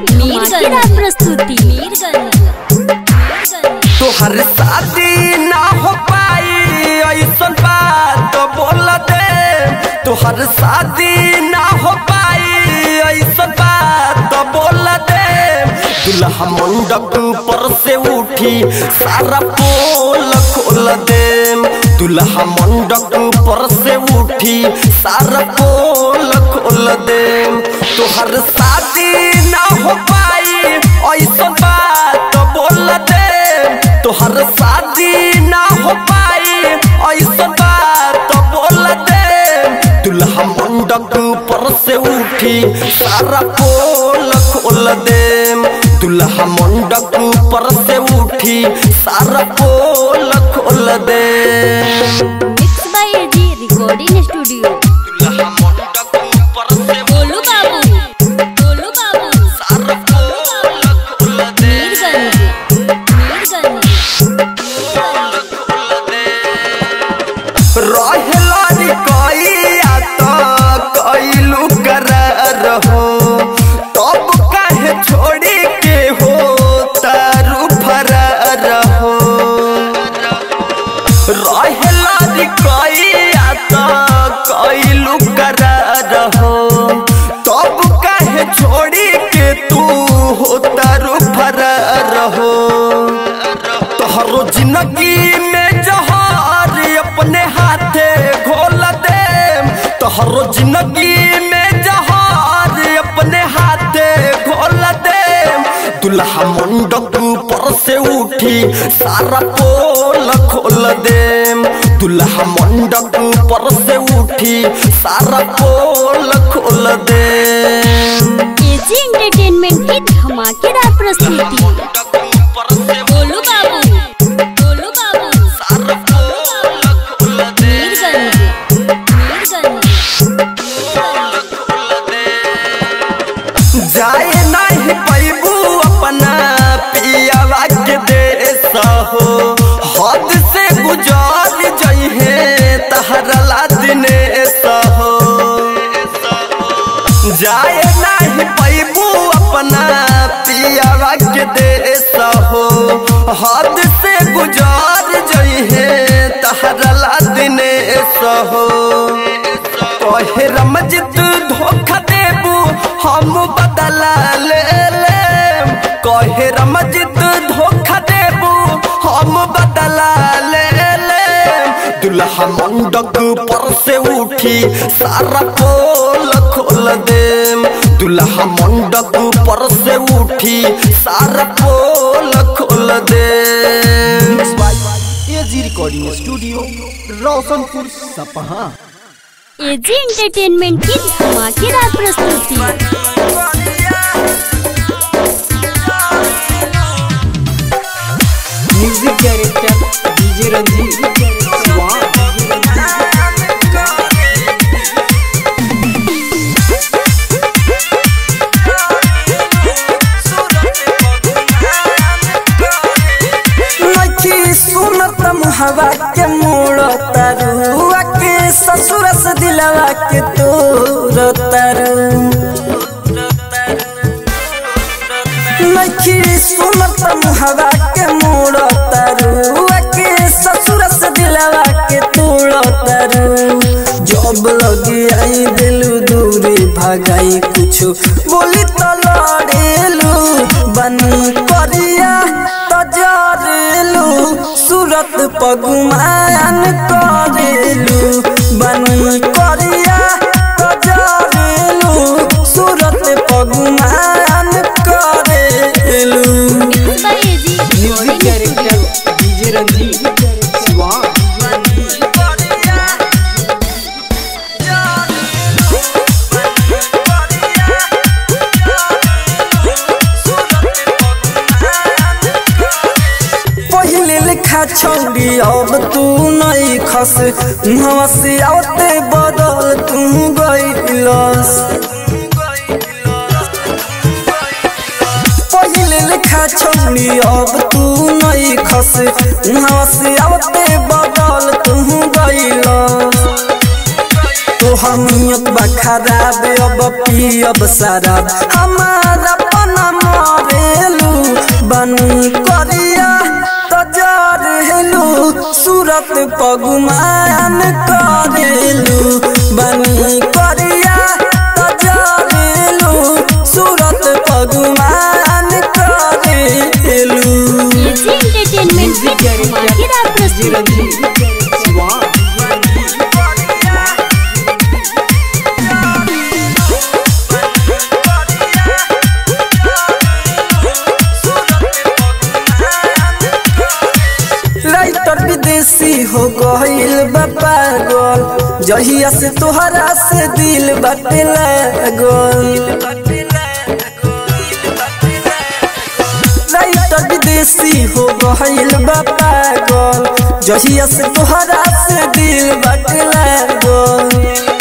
धमाकेदार प्रस्तुति तोहर शादी ना हो पाई ऐसन बात बोल दे तोहर शादी ना हो पाई ऐसन बात बोल दे दुल्हा मंडप पर से उठी सारा पोल खोल दे दुल्हा मंडप पर से उठी सारा पोल खोल दे तोहर शादी ना हो पाई ऐसन बात बोल दे तोहर शादी ना हो पाई ऐसा बात बोल दे दुल्हा मंडप पर से उठी सारा पोल खोल दे दुल्हा मंडप पर से उठी सारा पोल खोल दे mix by AG recording studio दुल्हा मंडप पर से गोलू बाबू गोलू बाबू सारा पोल खोल दे मीरगंज मीरगंज रहेला रे कइया त कइलू करार हो तब काहे छोड़ी के हो तारू फरार हो रहेला रे कइया त कइलू करार हो तब काहे छोड़ी के तू हो तारू फरार हो तोहरो जिंदगी में जहार अपने हाथे घोल दे तोहरो जिंदगी में जहार अपने हाथे घोल दे दुल्हा मंडप पर से उठी सारा पोल खोल दे दुल्हा मंडप पर से उठी सारा पोल खोल दे एजी एंटरटेनमेंट की धमाकेदार प्रस्तुति गोलू बाबू गोलू बाबू मीरगंज मीरगंज जाए नहीं पैबू अपना पियावा के देश हो हद से गुजार जइहे तहरला दिनेश हो जाए नहीं पैबू अपना पियावा के देश हो हद से गुजार जइहे तहरला दिनेश हो कहे रमजित धोखा देबू हम बदला ले ले कहे रमजित धोखा देबू हम बदला ले ले दुल्हा मंडप पर से उठी सारा पोल खोल दे दुल्हा मंडप पर से उठी सारा पोल खोल दे AG recording studio Roshanpur Sapaha AG entertainment की धमाकेदार प्रस्तुति म्यूजिक डायरेक्टर डीजे रंजीत स्वाहा नखी सुनत मुहवा के मोड़ तरुआ के ससुर से दिलवा के तोर तरु नखी सुनत मुहवा के मोड़ तरुआ के ससुर से दिलवा के तोड़ तरु जब लगी आई दिलू दूरी भगाई कुछ बोली तो लड़ेलू बनी करिया तजरेलू सूरत पगुमान करेलू बनी करिया तजरेलू सूरत पगुमान करेलू mix by AG music director DJ Ranjeet स्वाहा पहले लिखा छौड़ी अब तू नहीं खस मुहवा से आवते बदल तू गईलस पहले लिखा छौड़ी अब तू नहीं खस मुहवा से आवते बदल तू गईलस तो हमियत बा खराब अब पियब शराब हमारा पना बनी करिया तो जरेलू सूरत पगुमान करेलू बनी करिया तो जरेलू सूरत पगुमान करेलू एजी एंटरटेनमेंट की धमाकेदार प्रस्तुति शिवान राइटर विदेशी हो गईल बा पागल जहिया से तोहरा से दिल बाटे लागल राइटर विदेशी हो गईल बा पागल जहिया से तोहरा से दिल बाटे लागल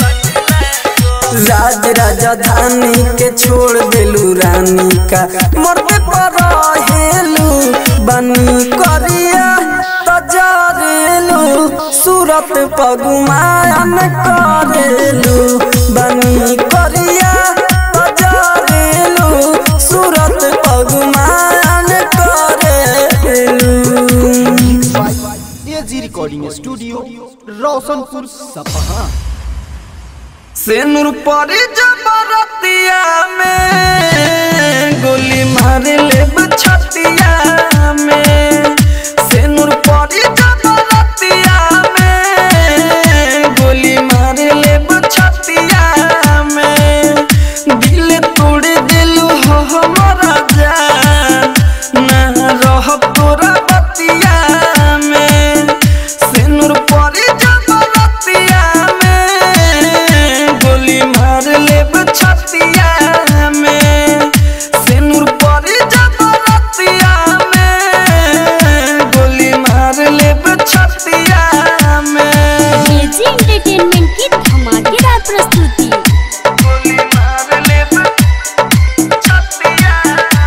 राज राजधानी के छोड़ देलू रानी का मरते पर हेलू बनी करिया तजरेलू सूरत पगुमान करेलू बनी करिया तजरेलू सूरत पगुमान करेलू एजी रिकॉर्डिंग स्टूडियो रोशनपुर सपहा सेनुर परी जबरतिया में गोली मार ले छतिया में सेनुर परी जबरतिया में गोली मार ले छतिया में दिल तोड़ दिलू हो हमारा जान ना रह तोरा बतिया में सेनुर परी जबरतिया में गोली मार ले छतिया में सेनुर परी जबरतिया में गोली मार ले छतिया में एजी एंटरटेनमेंट की धमाकेदार प्रस्तुति गोली मार ले छतिया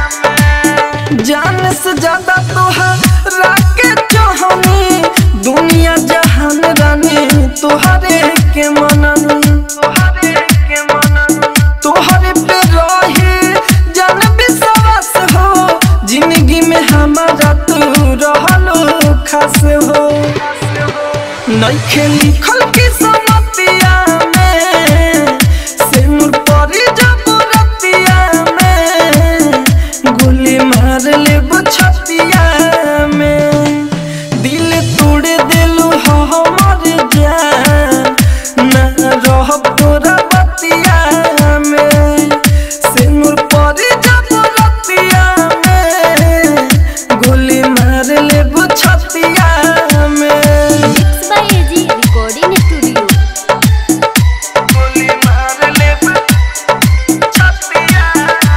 में जान से ज्यादा तोहरा के चाहनी दुनिया जहान रानी तोहरे के मनन तोहरे के मनन तोहरे पे रही जान विश्वास हो जिंदगी में हमारा तू रहलो खास हो नइखे लिखल की समतिया में सिनुर परी जब रतिया में गोली मार ले छतिया में दिल तोड़ दिलू हो हमर जान ना रह तोरा बतिया में सिनुर परी जब रतिया में गोली मार ले छतिया में mix by AG recording studio गोली मार ले छतिया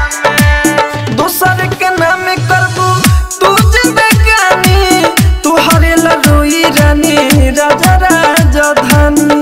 में दोसर के नाम करबू तू जिंदगानी तू हरेला रोई रानी राजा राजधानी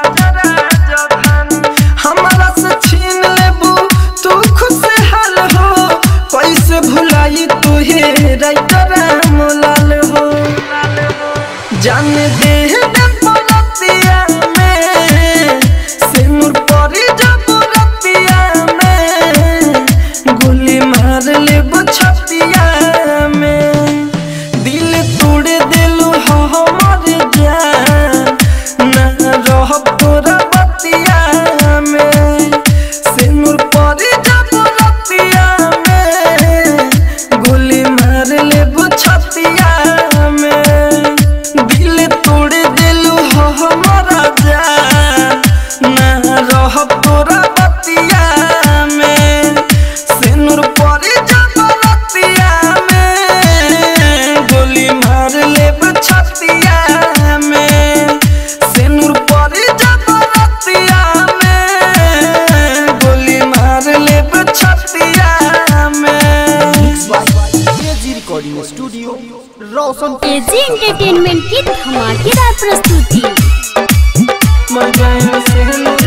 हमारा से छीन लेबू तू खुशहाल हो कैसे भुलाई तू हे राइटर मोलाल हो जान दे दे पलतिया में सिनुर परी जब रतिया में गोली मार ले छतिया में दिल तोड़ दिलू हो हमर जान ना रह तोरा बतिया में सिनुर परी जब रतिया में गोली मार ले छतिया में दिल तोड़ दिलू हो हमारा जान ना रह तोरा बतिया में सिनुर परी जब रतिया में गोली मार ले छतिया में सिनुर परी जब रतिया में गोली मार ले छतिया में AG recording studio Roshanpur AG entertainment की धमाकेदार प्रस्तुति मर गए सिनुर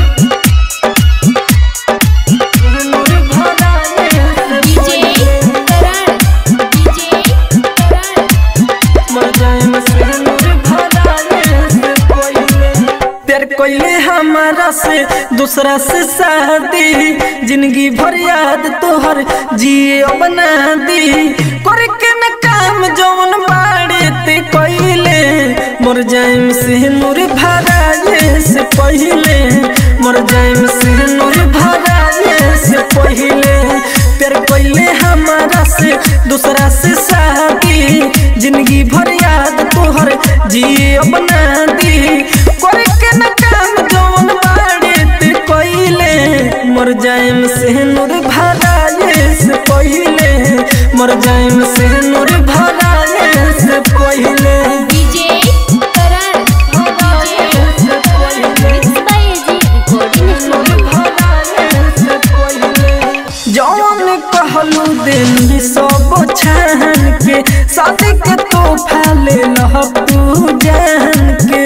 सिनुर भराने से डीजे करण डीजे करण मर जाए सिनुर भराने से कोई प्यार कोइले हम हमारा से दूसरा से शादी जिंदगी भर याद तोहर जिए बना दी करके न काम जौन बाड़े ते कइले मर जाइम से नूर भराए से पहिले मर जाइम से नूर भराए से पहिले प्यार कइले हमारा से दूसरा से शादी जिंदगी भर याद तोहर जिए बना दी करके न काम जौन बाड़े ते कइले मर जाइम से नूर भराए से पहिले मर जाइम से नूर भराए से पहिले DJ Karan mix by AG recording studio जौन कहलू दिन सब छान के शादी के तोहफा ले लह तू जान के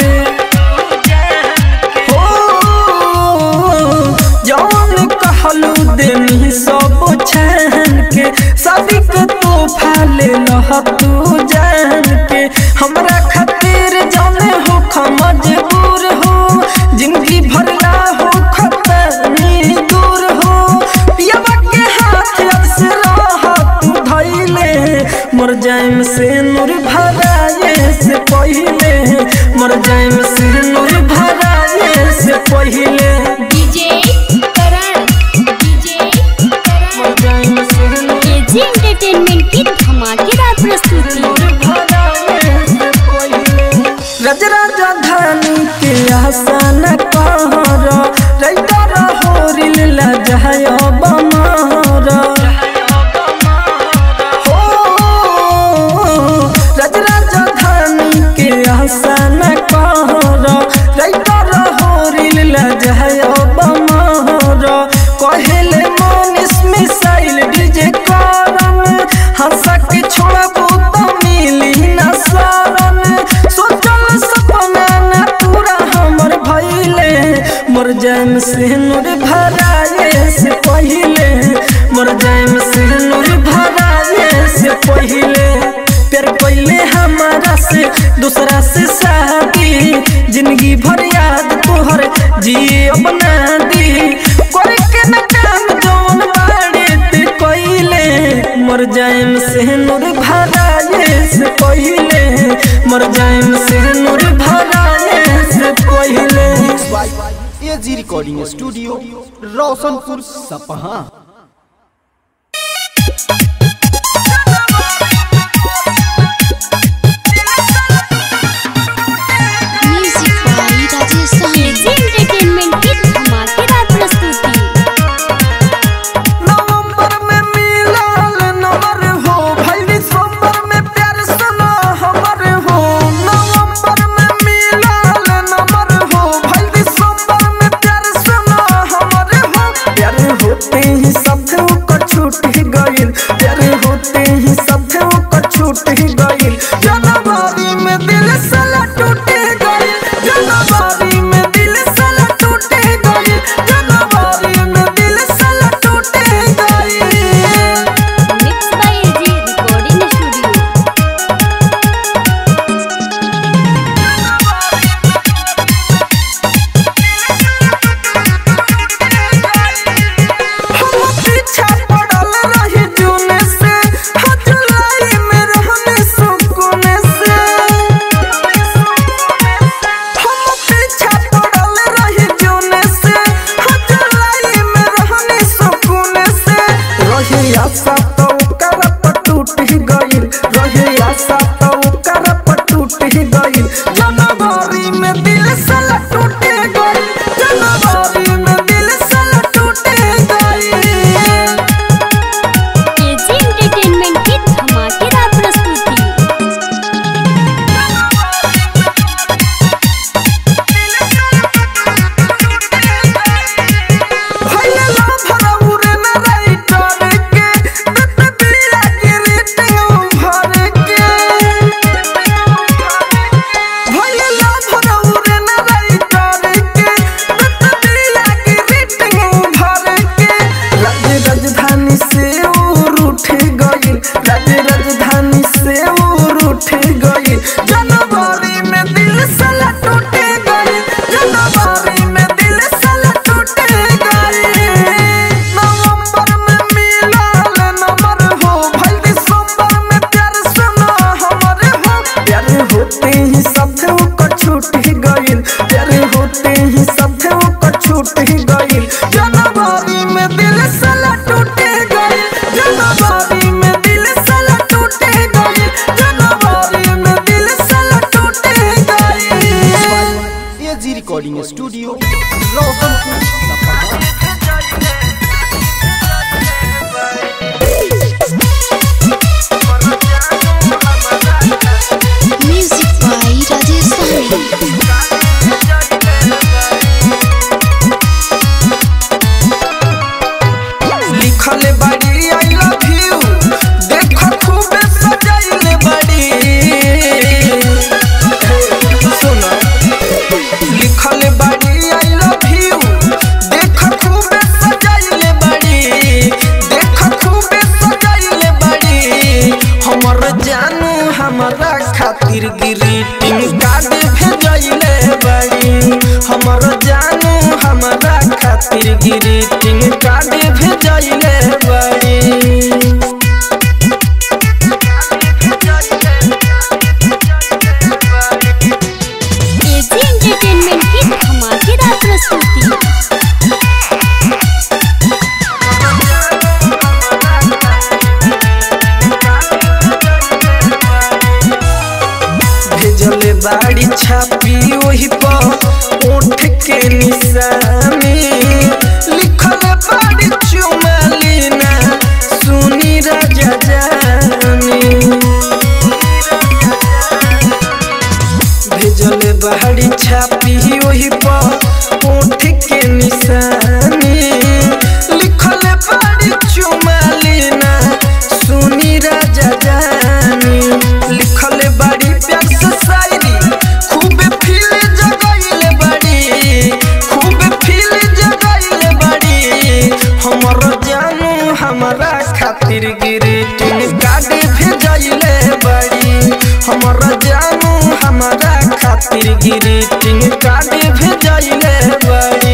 हो जौन कहलू दिन सब छान के शादी के तोहफा ले लह तू जान के हमरा खातिर जाने हो मजबूर हो जिंदगी भरला हो खतरनी दूर हो पियावा के हाथ से तू धैले मर जाइम से नूर भराए से पहिले मर जाइम से नूर भराए से पहिले डीजे करण डीजे करण मर जाइम से नूर एजी एंटरटेनमेंट की धमाकेदार प्रस्तुति रजराजा धानी के आसन कहर रैतर होरिल लजहय बमर हो रजराजा धानी के आसन कहर रैतर होरिल लजहय बमर कहेले मनीष मिसाइल डीजे करम हंसा के छोड़बू तो मिली न शरण सोचल सपना न पूरा हमर भइले मर जाइम से नूर भराए से पहिले मर जाइम से नूर भराए से पहिले प्यार पहिले हमारा से दूसरा से शादी जिंदगी भर याद तोहर जिए बना दी करके न काम जौन बाड़े ते कइले मर जाइम से नूर भराए से पहिले मर जाइम से नूर भराए से पहिले by AG recording studio Roshanpur Sapaha music by Rajesh Sahani AG entertainment की धमाकेदार प्रस्तुति नवंबर में मिलल नंबर हो भाई दिसंबर में प्यार सुना हमर हो नवंबर में मिलल नंबर हो भाई दिसंबर में प्यार सुना हमर हो प्यार होते ही सब को छूट ही गइल प्यार होते ही सब को छूट ही गइल जनवरी में दिल साला टूट गइल जनवरी में दिल साला टूट गइल जनवरी में दिल साला टूट गइल mix by AG recording studio हम पीछा पड़ल रही जून से हाँ जुलाई में रहने सुकून से हम पीछा पड़ल रही जून से हाँ जुलाई में रहने सुकून से रही आशा तो कर पर टूट ही गइल रही आशा तो कर पर टूट ही गइल जनवरी में दिल साला टूट गइल जनवरी में दिल साला टूट गइल एजी एंटरटेनमेंट की धमाकेदार प्रस्तुति भइले ला भरौरे न राइटर के तत बिला के रेटिंग भर के हमारा खातिर ग्रीटिंग कार्ड भेजले बड़ी हमर जानू हमारा खातिर ग्रीटिंग कार्ड भेजले बड़ी एजी एंटरटेनमेंट की धमाकेदार प्रस्तुति भेजले बाड़ी छापी वही पर ओठ के निशानी लिखल बाड़ी चुमालीना सुनी राजा जानी भेजले बाड़ी छापी वही पर ओठ के निशानी लिखल बाड़ी चुमालीना सुनी राजा जानी लिखल बाड़ी प्यार से शायरी खूब फील जगैले बाड़ी खूब फील जगैले बाड़ी हमर जानू हमारा खातिर ग्रीटिंग कार्ड भेजले बाड़ी हमर जानू हमारा खातिर ग्रीटिंग कार्ड भेजले बाड़ी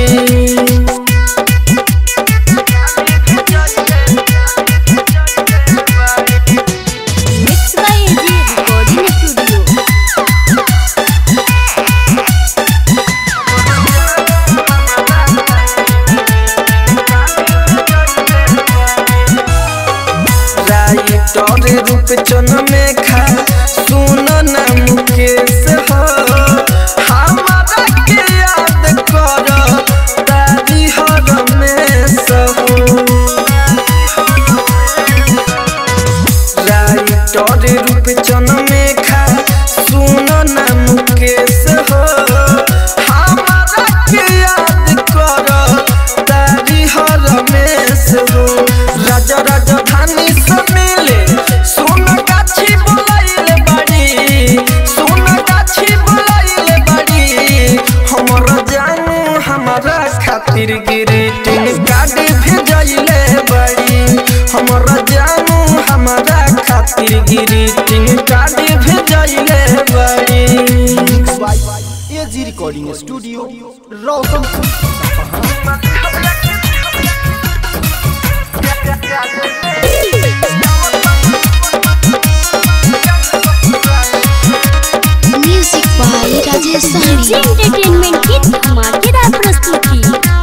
mix by AG recording studio writer Roop Chan में खा सुन ना मुकेश हो हमारा के याद कर तारी हर में सहो राइटर रूप चन में खा सुन ना मुकेश हो हमारा के याद कर तारी हर में सहो राजा राजधानी से मिले सोन गाछी बोलाइले बाड़ी सोन गाछी बोलाइले बाड़ी हमर जानू हमारा खातिर ग्रीटिंग कार्ड भेजले बाड़ी हमर जानू हमारा खातिर ग्रीटिंग कार्ड भेजले बाड़ी AG recording studio Roshanpur Sapaha music by Rajesh Sahni entertainment की धमाकेदार प्रस्तुति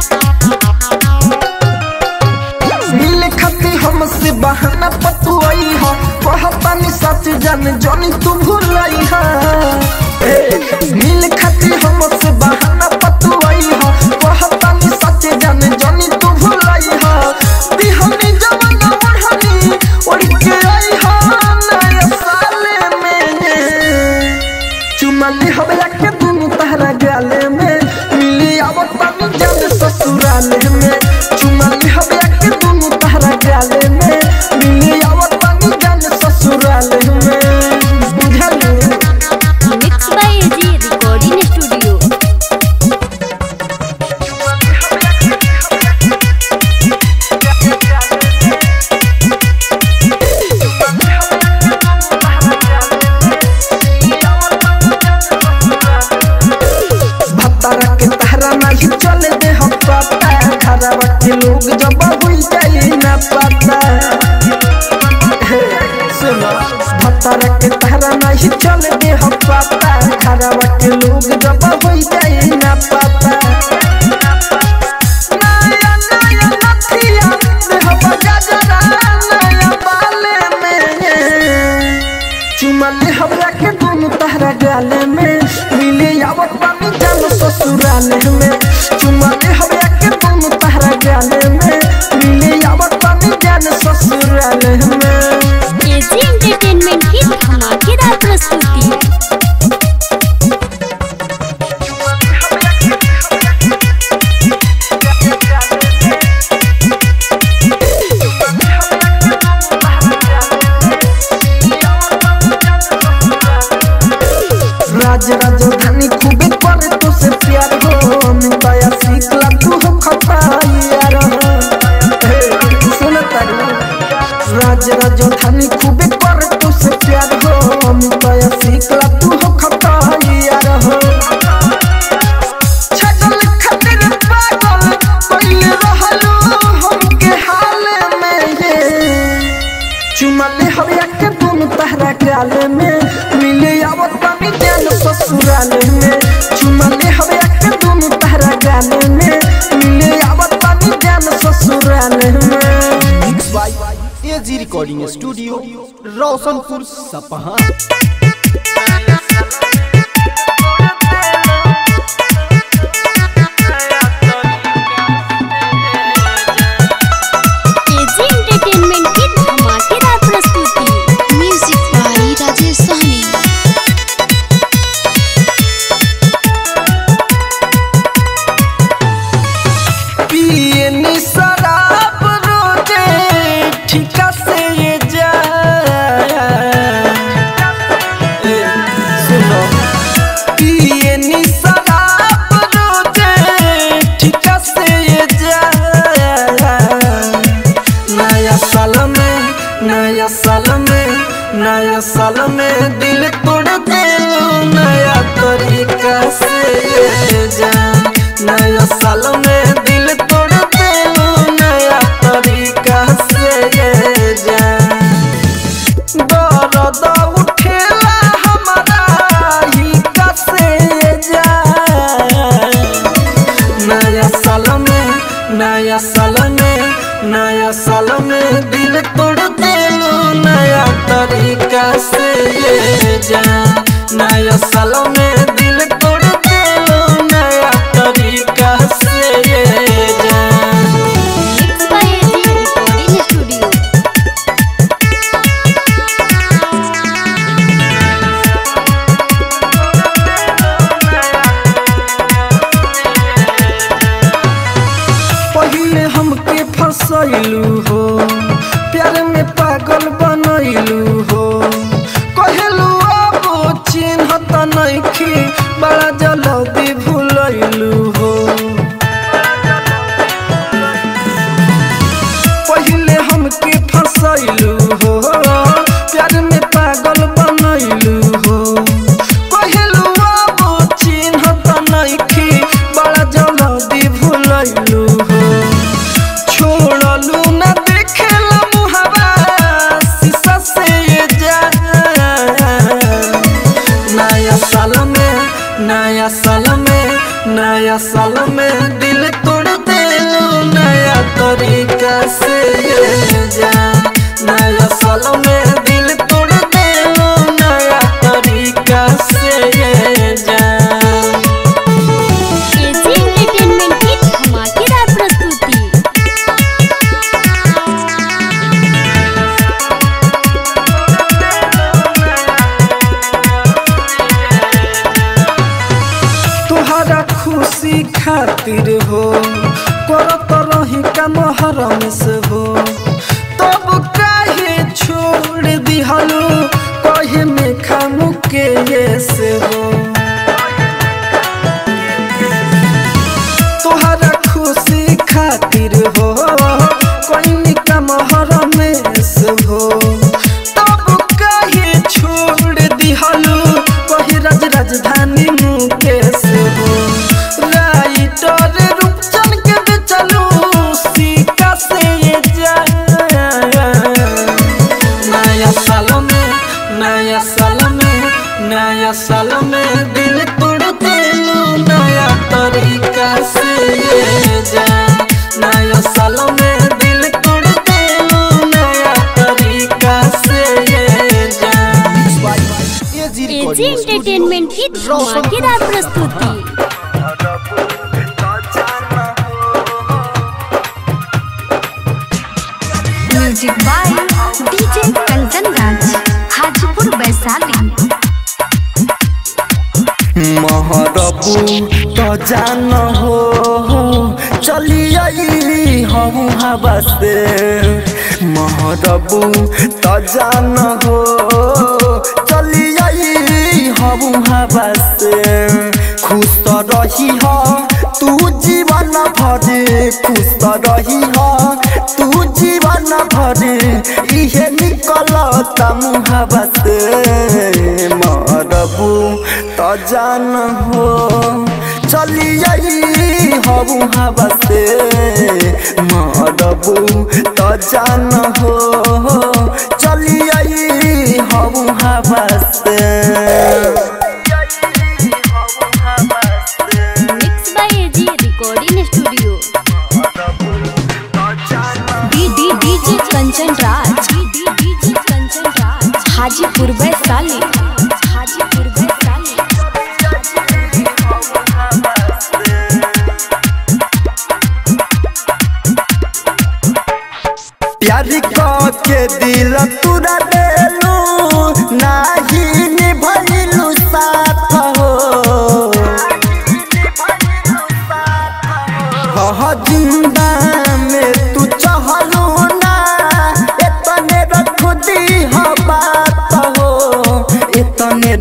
मिल खती हमसे बहाना पतुआई हो कहतानी सच जान जानी तू भूलाई हा ए, मिल खती हमसे बहाना पतुआई हो कहतानी सच जान जानी तू भूलाई हा दिहनी जवाना ओढ़नी ओढ़ के आई हा नया साले में चुमली हबला के दुनु तहरा गाले में मिली आवत पानी जान ससुराले में चुमली हबला के दुनु तहरा गाले में मिली आवत पानी जान ससुराले में बुझलू mix by AG recording studio भत्तारा के तहरा नहीं चले दे हम पता खराबा के लोग जब हुई जाई ना पता हे, सुनो भत्तारा के तहरा नहीं चले दे हम पता खराबा के लोग जब हुई जाई ना पता नया नया नथिया देह बजाजरा नया बाले में चुमले हमरा के दोनों तहरा गाले में मिले आवत पानी जानो ससुराले में चुमले हमरा के दोनों तहरा गाले में मिले आवत पानी जानो ससुराले में एजी एंटरटेनमेंट की धमाकेदार प्रस्तुति राज राजधानी खूबे करे तो से प्यार हो मिताया सीखला तू हो खपाई यार हे, सुन तारू राज राजधानी खूबे करे तो से प्यार हो मिताया ससुराल में चुमा ले हवे के दोनों तारा गाल में मिले आवत पानी जान ससुराल में mix by AG recording studio Roshanpur Sapaha AG entertainment की धमाकेदार प्रस्तुति म्यूजिक बाई राजेश सहनी पिए नी शराब रोजे ठिका से ये जा ए, सुनो पिए नी शराब रोजे ठिका से ये जा नया साल में नया साल में नया साल में दिल तोड़ दे नया तरीका से ये जा नया साल में दिल तोड़ दे नया तरीका से ये जा दर्द उठेला हमारा ही कसे जा नया साल में नया साल में नया साल में दिल तोड़ देलू नया तरीका से ये जा नया साल में दिल तोड़ देलू नया तरीका से ये जा mix by AG recording studio पहिले हमके फसैलू हो प्यार में पागल बनैलू हो कहलू अब चिन्ह त नइखे बड़ा जल्दी भूलैलू हो पहिले हमके फसैलू हो प्यार में पागल बनैलू हो कहलू अब चिन्ह त नइखे बड़ा जल्दी भूलैलू हो छोड़लू न देखेला मुहावा शीशा से ये जा नया साल में नया साल में नया साल में दिल तोड़ देलू नया तरीका से ये जा नया साल में दिल तोड़ देलू नया तरीका से ये जा एजी एंटरटेनमेंट की धमाकेदार प्रस्तुति तुहरा खुशी खातिर हो करत रही का मोहरम से हो तब काहे छोड़ दिहलू कहे में खामु के ये से हो तुहरा खुशी खातिर हो कोई का मोहरम से हो तब काहे छोड़ दिहलू कही राज राजधानी मुकेश हो राइटर रूपचन के बेचलू सीका से ये जा नया साल में नया साल में नया साल में दिल तोड़ देलू नया तरीका से ये जा नया साल में दिल तोड़ देलू नया तरीका से ये जा एजी एजी रिकॉर्डिंग एंटरटेनमेंट की धमाकेदार प्रस्तुति music by DJ Kanchan Raj Hajipur Vaishali महरबू तो जान हो चली आई हम हवा से महरबू तो जान हो चली आई हम हवा से खुश तो रही हो तू जीवन भर खुश तो रही हो तू जीवन भर इहे निकलता मुहबा से मरबू तो जान हो चली आई हबू हवा से मरबू तो जान हो चली आई हबू हवा से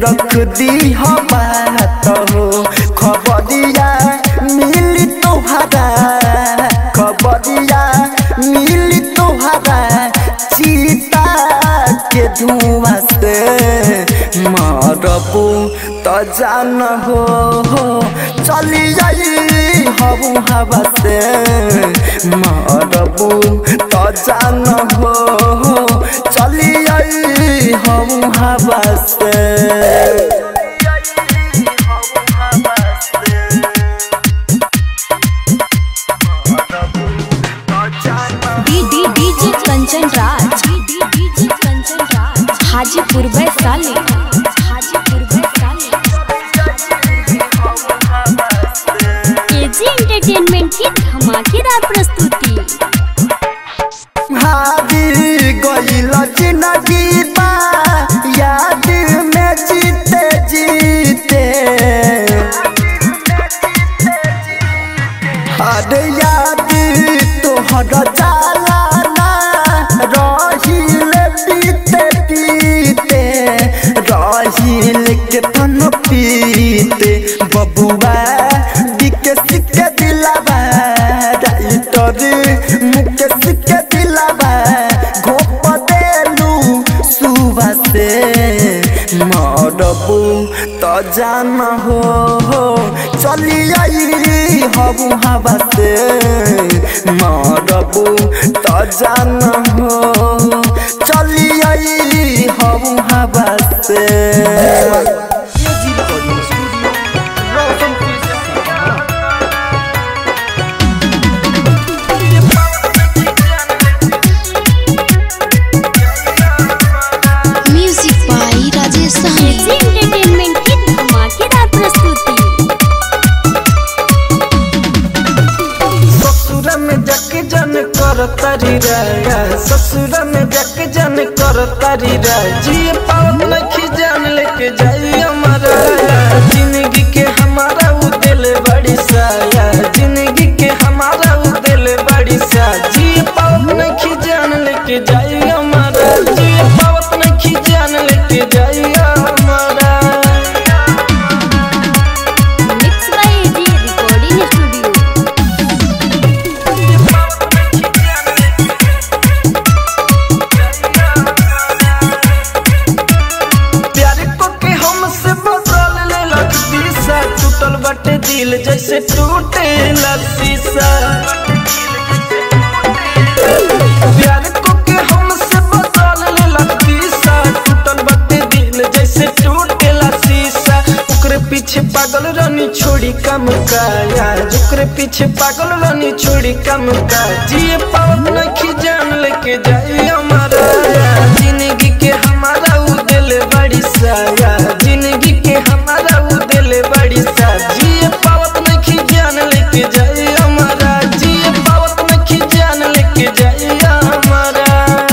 रख दी हो बात हो खबरिया मिली तोहरा खबरिया मिली तोहरा चीता के धुआं से मरबू तो जान हो चली जाई हबू हवा से मरबू तो जान हो चली जाई हबू हवा से डीडी DJ Kanchan Raj DJ Kanchan Raj Hajipur Vaishali Hajipur Vaishali AG entertainment की धमाकेदार प्रस्तुति हारी गइल जिंदगी बा याद में जीते जीते अरे याद तोहर जाला ना रहिल पीते पीते रहिल के तन पीते बबुआ बिके सिके दिलावा राइटर मुके सिके दिलावा घोप देलू सुबह से मरबू तो जान हो चली आई हबू हवा से मरबू तो जान हो चली आई हबू हवा से AG recording studio Roshanpur Sapaha music by Rajesh Sahani AG entertainment की धमाकेदार प्रस्तुति ससुर में जक जन कर तारी राया ससुर में जक जन कर तारी राय जी पावत लखी जान लेके जाई हमारा जिंदगी के हमारा उ दिल बड़ी साया जिंदगी के हमारा उ दिल बड़ी सा जी पावत लखी जान लेके जाई हमारा जी पावत लखी जान लेके जाई हमारा mix by AG recording studio प्यार को के हमसे बदल ले लग दिशा टूटल बटे दिल जैसे टूटे शीशा प्यार को के हमसे बदल ले लग दिशा टूटल बटे दिल जैसे टूटे शीशा ओकरे पीछे पागल रानी छोड़ी कम का यार ओकरे पीछे पागल रानी छोड़ी कम का जिए पावत नहीं जान लेके जाई हमारा जिंदगी के हमारा उ दिल बड़ी साया जिंदगी के हमारा उ दिल बड़ी सा जिए पावत नहीं जान लेके जाई हमारा जिए पावत नहीं जान लेके जाई हमारा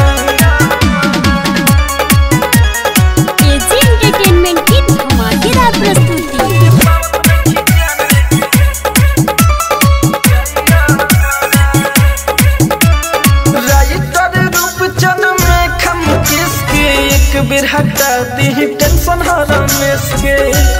एजी एंटरटेनमेंट की धमाकेदार प्रस्तुति राइटर रूप चन में खम किसके एक बेर हटा दी टेंशन हरा के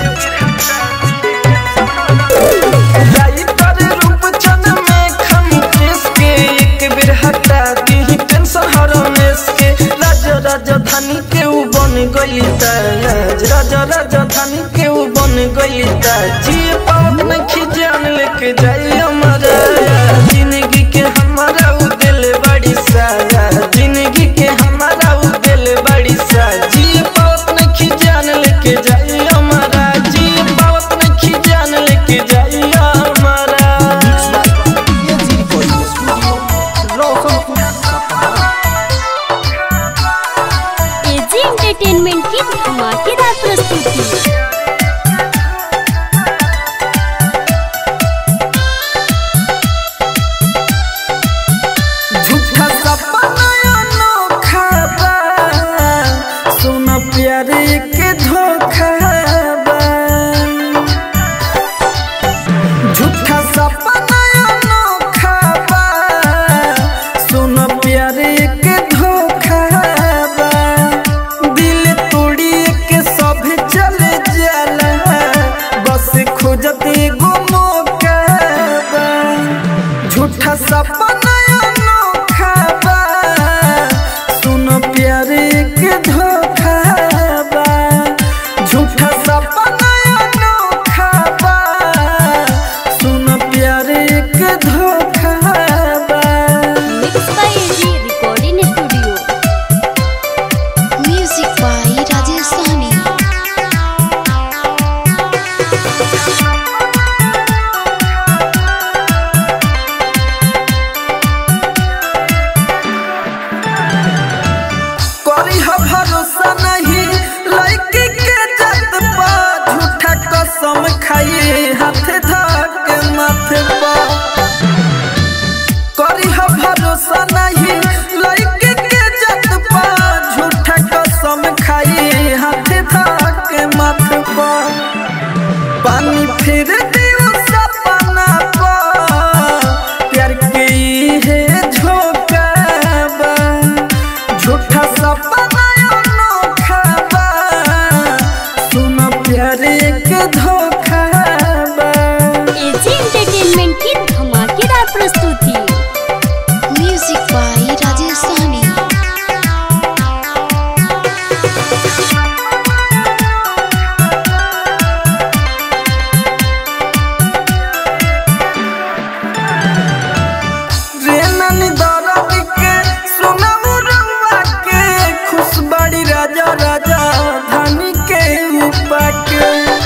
राइटर रूप चन में खम किसके एक बेर हटा दी टेंशन हरा के राजा राजधानी के ऊ बन गई ताज राजा राजधानी के ऊ बन गई ताज जी पावत नहीं जान लेके जाई हमारा जिंदगी के हमारा उ दिल बड़ी साया जिंदगी के हमारा उ दिल बड़ी सा जी पावत नहीं जान लेके जाई हमारा जी पावत नहीं जान लेके जाई हमारा AG recording studio Roshanpur Sapaha AG entertainment की धमाकेदार प्रस्तुति कसम खाई हाथ धके माथे पर करी हो भरोसा नहीं लड़के के जत पा झूठा कसम खाई हाथ धके माथे पर पानी फिर दियो सपना पर प्यार के है झोंका बा झूठा सपना अनोखा बा सुन प्यार एक धोखा बा एजी एंटरटेनमेंट की धमाकेदार प्रस्तुति म्यूजिक बाय राजेश सहनी रे नानी दरद के सुनाऊ रउआ के खुश बड़ी राजा राजा धानी के उपा के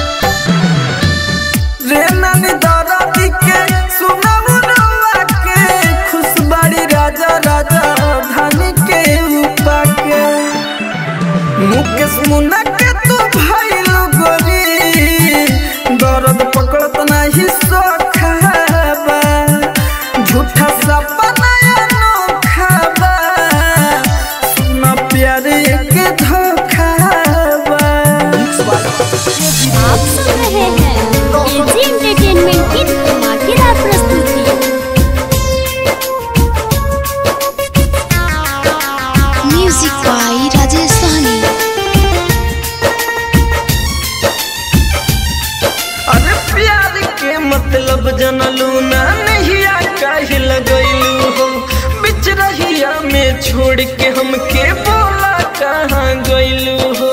रे नानी दरद के सुनाऊ रउआ के खुश बड़ी राजा राजा धानी के उपा के मुकेश मुन्ना के तू भइल गोरी दर्द पकड़त नाही सोखाबा झूठा सपना अनोखा बा सुन प्यार एक धोखा बा आप सुन रहे हैं एजी एंटरटेनमेंट की धमाकेदार प्रस्तुति म्यूजिक बाय राजेश सहनी अरे प्यार के मतलब जनलू ना नहिया काहे लगैलू हो बिच रहिया में छोड़ के हमके बोला कहाँ गैलू हो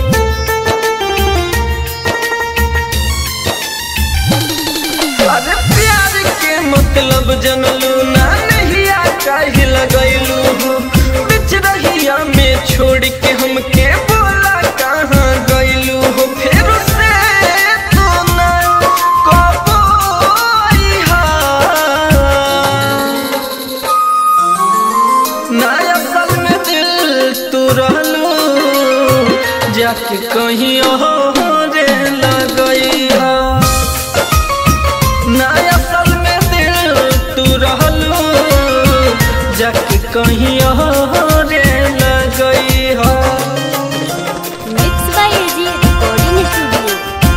अरे प्यार के मतलब जनलू ना नहिया काहे लगैलू हो बिच रहिया में छोड़ के हमके बोला कहाँ गैलू हो फिर से तू ना कबो अइहा। ना असल में दिल तू रहलू जाके कहीं और लगई ना असल में दिल तू रहलू जाके कहीं और लगई हो mix by AG recording studio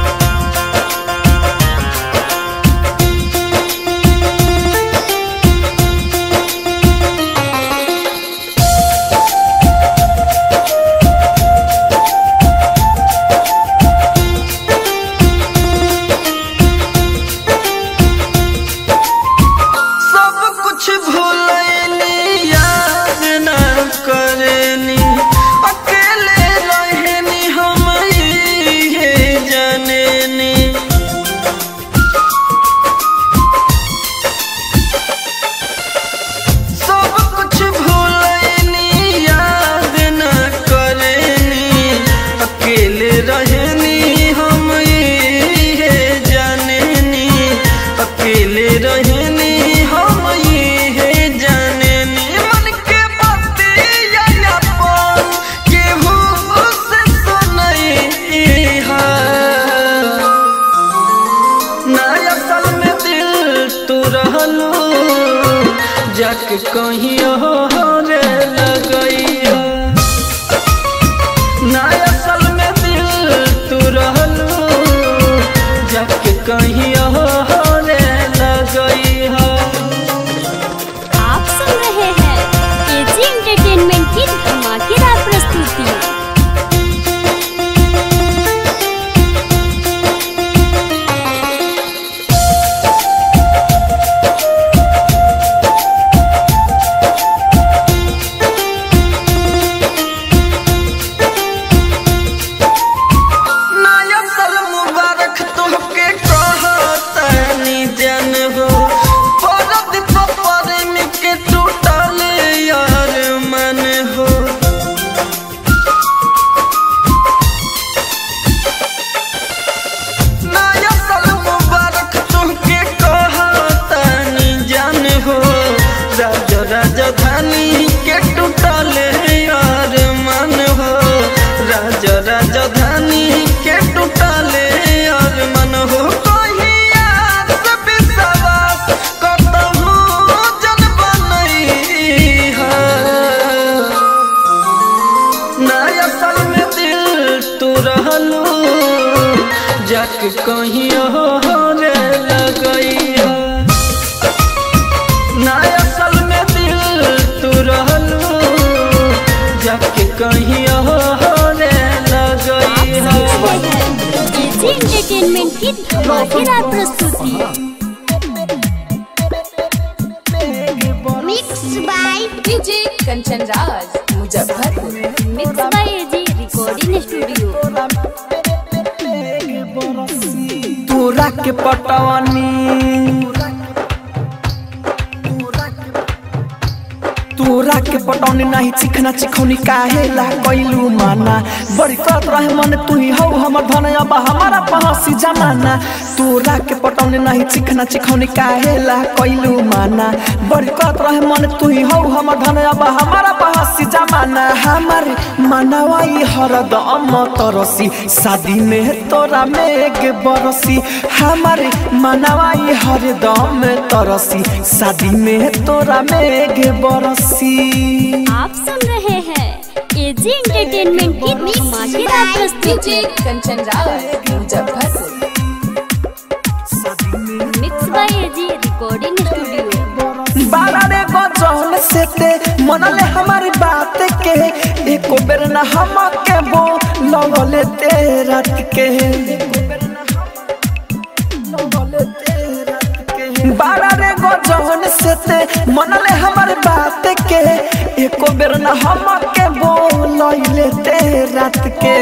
सब कुछ भूलैनी याद न करेनी अकेले रहनी हम ये जानेनी सब कुछ भूलैनी याद न करेनी अकेले रहनी हम ये जानेनी अकेले रहनी हम ये जानेनी मन के बतिया अपन केहू से सुनई हा ना असल में दिल तू रहलू जाके कहीं और लगई ना असल में दिल तू रहलू जाके कहीं और लगई आप सुन रहे हैं एजी एंटरटेनमेंट की धमाकेदार प्रस्तुति नया साल मुबारक तुहके कहतनी जन हो परद पपर के टूटल यार मन हो नया साल मुबारक तुहके कहतनी जन हो राज राजधानी के टूटल यार मन हो राज राजधानी के टूटल यार मन हो जाके कहीं रे लगैया ना असल में दिल तू रहलू जाके कहीं रे लगैया एजी एंटरटेनमेंट की धमाकेदार प्रस्तुति mix by DJ Kanchan Raj Muzaffarpur mix by AG recording studio तोरा के पटवानी तोरा के पटौनी नहीं चिखना चिखौनी काहे ला कैलू माना बड़ी करत रहे मन तू ही हौ हमर धन अब हमारा पहसी जमाना तोरा के पटौनी नहीं चिखना चिखौनी काहे ला कैलू माना बड़ी करत रहे मन तू ही हौ हमर धन अब हमारा पहसी जमाना हमार मनवाई हरदम तरसी शादी में तोरा मेघ बरसी हमार मनवाई हरदम तरसी शादी में तोरा मेघ बरसी आप सुन रहे हैं एजी एंटरटेनमेंट की धमाकेदार प्रस्तुति DJ Kanchan Raj Muzaffarpur mix by AG recording studio बारा रे गजल से ते मनले हमारी बात के एको बेर न हम के बो लगले ते रात के बारा रे गजल से ते मनले हमारी बात के एको बेर न हम के बो लगले ते रात के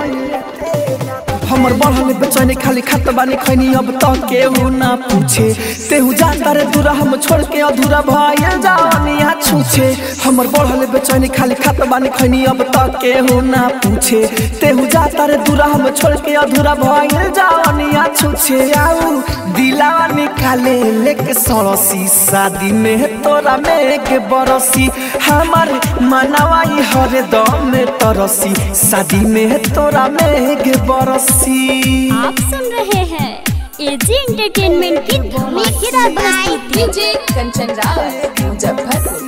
हमर बढ़ल बेचैनी खाली खत बानी खैनी अब तो केहू ना पूछे तेहू जाता रे दूरा हम छोड़ के अधूरा भइल जानी यहाँ छूछे हमर बढ़ल बेचैनी खाली खत बानी खैनी अब तो केहू ना पूछे तेहू जाता रे दूरा हम छोड़ के अधूरा भइल जानी यहाँ छूछे आऊ दिलावा निकाले लेके सड़सी शादी में तोरा में के बरसी हमार मनवाई हरे दम में तरसी शादी में तोरा में के बरसी आप सुन रहे हैं एजी एंटरटेनमेंट की धमाकेदार प्रस्तुति DJ Kanchan Raj Muzaffarpur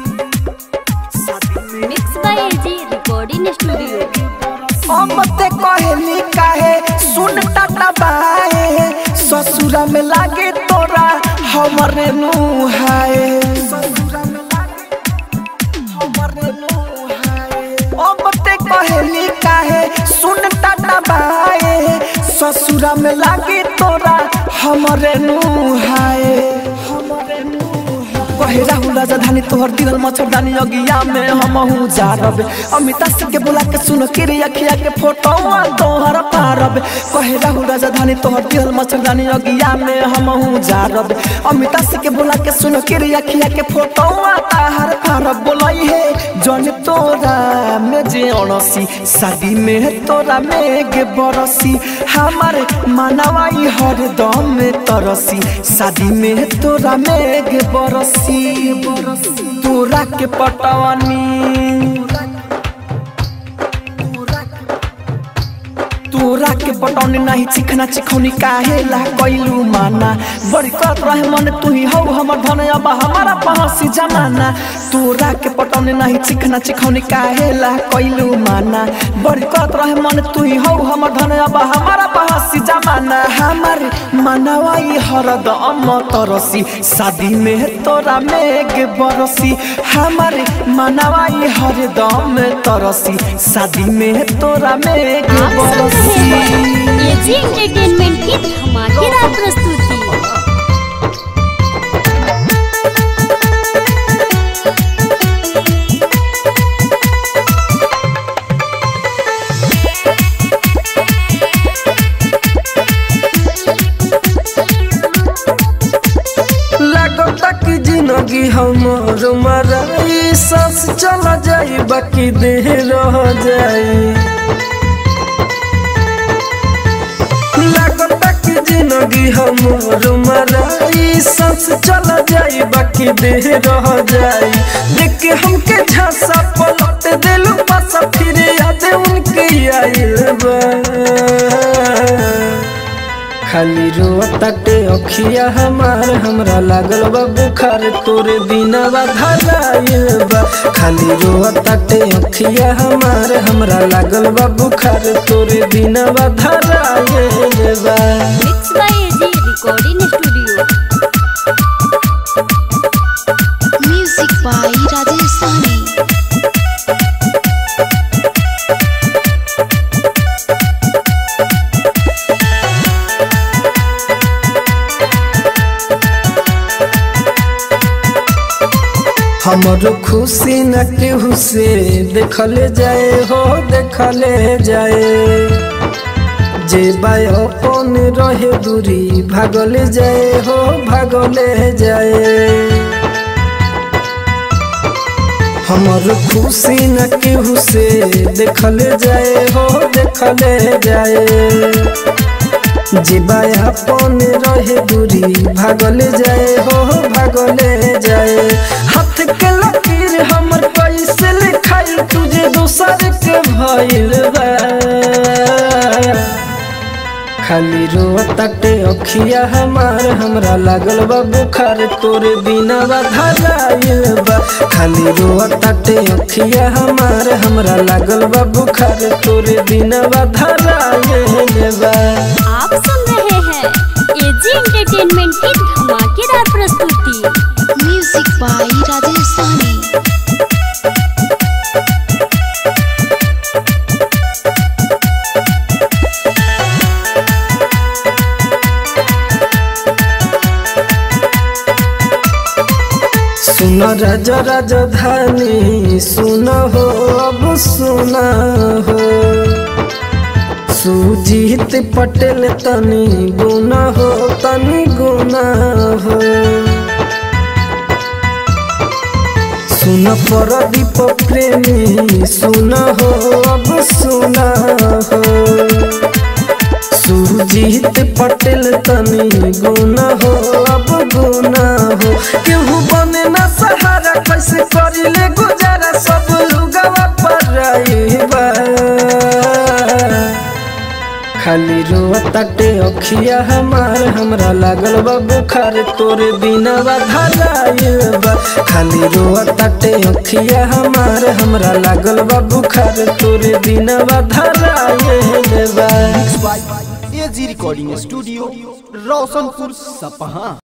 mix by AG recording studio हम ते कहली काहे सुन टाटा बाए ससुरा में लागे तोरा हमरे नुहाए अब ते कहली काहे सुन टाटा बाए ससुरा में लागे तोरा हमरे नुहाए हमरे नुहाए कहे राहुल राजधानी तोहर दिल मच्छरदानी अगिया में हमहू जारब अमिता सिंह के बुला के सुन के रे अखिया के फोटो तोहर पारब कहे राहुल राजधानी तोहर दिल मच्छरदानी अगिया में हमहू जारब अमिता सिंह के बुला के सुन के रे अखिया के फोटो ताहर पारब बोलाई है जन तोरा में जे अणसी शादी में तोरा में गे बरसी हमार मनवाई हर दम में तरसी शादी में तोरा में गे बरसी तोरा के पटवानी तोरा के पटौनी नहीं चिखना चिखौनी काहे ला कैलू माना बड़ी करत रहे मन तू ही हौ हमर धन अब हमारा पहसी जमाना तोरा के पटौनी नहीं चिखना चिखौनी काहे ला कैलू माना बड़ी करत रहे मन तू ही हौ हमर धन अब हमारा पहसी जमाना हमार मनवाई हरदम तरसी शादी में तोरा मेघ बरसी हमार मनवाई हरदम तरसी शादी में तोरा मेघ आप सुन रहे बरसी हैं एजी एंटरटेनमेंट की धमाकेदार प्रस्तुति लगता कि जिंदगी हमर मराई सांस चला जाई बाकी देह रह जाई लगता कि जिंदगी हमर मराई सांस चला जाई बाकी देह रह जाई देख के हमके झांसा पलट दिलू पासा फिर याद उनके आइल बा खाली रोताटे अखिया हमार हमरा लागल बा बुखार तोरे बिना धराइल बा खाली रोताटे अखिया हमार हमरा लागल बा बुखार तोरे बिना धराइल बा mix by AG recording studio music by Rajesh Sahni हमरो खुशी न केहू से देखले जाए हो देखले जाए जे बाय अपन रहे दूरी भागले जाए हो भागले जाए हमर खुशी न केहू से देखले जाए हो देखले जाए जीवा अपन रहे दूरी भागले जाए हो भागले जाए हाथ के लकीर हमर पैसे लिखाई तुझे दूसर के भइल बा खाली रोताटे अखिया हमार हमरा लागल बा बुखार तोरे बिना धराइल बा खाली रोताटे अखिया हमार हमरा लागल बा बुखार तोरे बिना धराइल बा आप सुन रहे हैं एजी एंटरटेनमेंट की धमाकेदार प्रस्तुति म्यूजिक बाय राजेश सहनी सुन राज राजधानी सुन हो अब सुन हो सुजीत पटेल तनी गुना हो तनी गुना हो सुन प्रदीप प्रेमी सुन हो अब सुन हो सुजीत पटेल तनी गुना हो अब गुना हो केहू बने ना सहारा कैसे करिले गुजारा सब लुगवा पर रहीबा खाली रोताटे अखिया हमार हमरा लागल बा बुखार तोरे बिना धराइल बा खाली रोताटे अखिया हमार हमरा लागल बा बुखार तोरे बिना धराइल बा एजी रिकॉर्डिंग स्टूडियो रोशनपुर सपहा